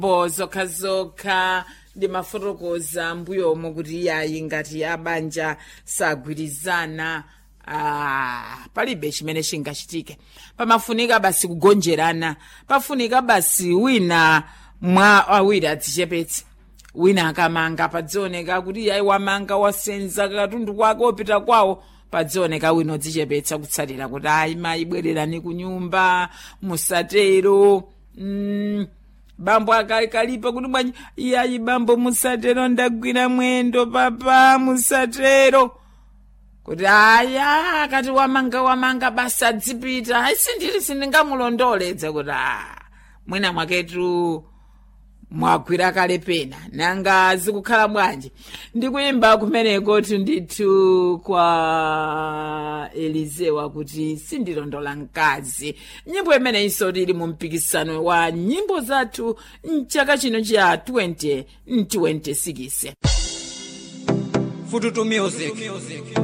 bo zokhazokha ndimafotokoza mbuyomo kuti iyayi ngati abanja sagwirizana ah, palibe chimene chingachitike pamafunika basi kugonjerana pafunika basi wina mwa awiri adzichepetse wina akamanga padzioneka kuti iyayi wamanga wasenza katundu kwake wopita kwawo padzioneka wina odzichepetsa kutsatira kuti ayi mayi bwererani ku nyumba musatero mm, bambo akalikalipa kuti bwanji iyayi bambo musatero ndagwira mwendo papa musatero kuti aya akati wamanga wamanga basi adzipita ayi sindili sindingamulondoledze kuti a mwina mwaketu mwagwira kale pena nanga zikukhala bwanji ndikuyimba kumeneko ndithu kwa elizewa kuti sindilondola mkazi nyimbo imene isoti ili mu mpikisano wa nyimbo zathu mchaka chino cha 2026 Fututu Music.